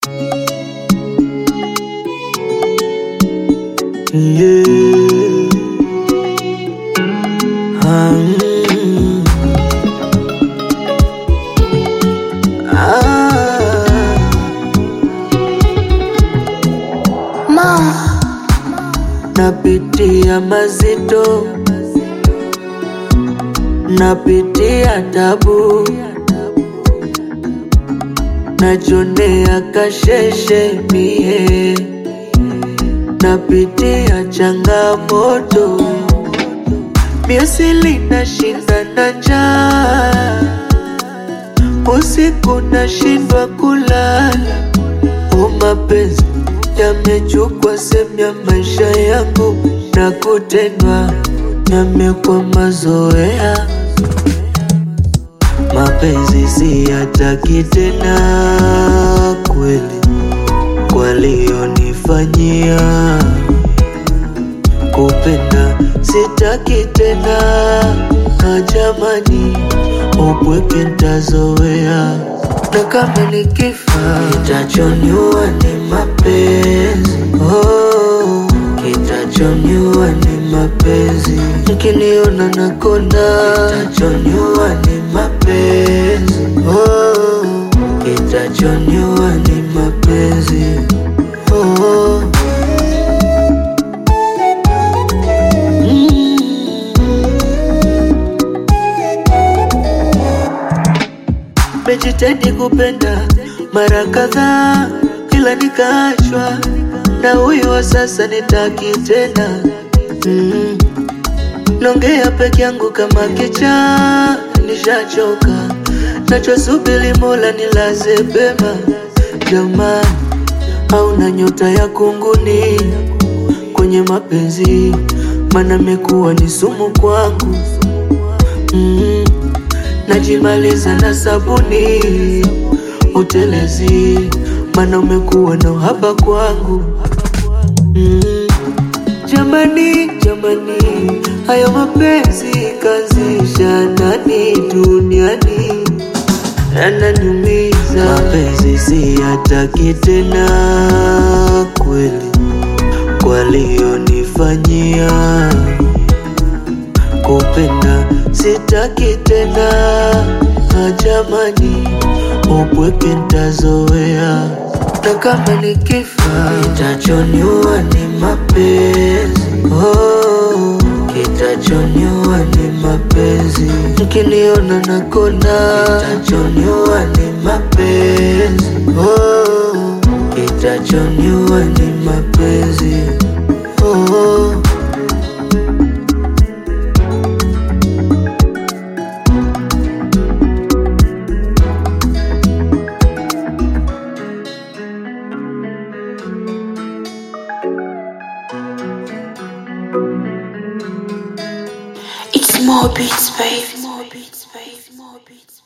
Yeah. Ah, mm. Ah. Napitia mazito, napitia tabu, najonea kasheshe mie, napitia changamoto, miasili nashinda na njaa, usiku nashindwa kulala, o mapenzi yamechukua sehemu ya maisha yangu na kutendwa yamekuwa mazoea. Mapenzi siyataki tena kweli, walionifanyia kupenda sitaki tena, na jamani, upweke ntazoea, na kama nikifa kitachoniua ni mapenzi oh, kitachoniua ni mapenzi, mkiniona nakonda kitachoniua ni mapenzi oh, kitachoniua ni mapenzi oh. Mejitahidi kupenda mara kadhaa, ila nikaachwa na huyo wa sasa, nitaki tena mm. Nongea peke yangu kama kichaa, nishachoka nachosubiri Mola nilaze pema. Jamani, hauna nyota ya kunguni kwenye mapenzi, mana mekuwa ni sumu kwangu mm. Najimaliza na sabuni utelezi, mana umekuwa na uhaba kwangu mm. Jamani, jamani, hayo mapenzi kazisha nani duniani yananiumiza. Mapenzi siyataki tena kweli, walionifanyia kupenda sitaki tena, na jamani, upweke ntazoea, na kama nikifa kitachoniua ni mapenzi oh, kitachoniua ni mapenzi, mkiniona nakonda kitachoniua ni mapenzi oh, kitachoniua ni mapenzi oh. It's more beats, baby. More beats, baby. More beats.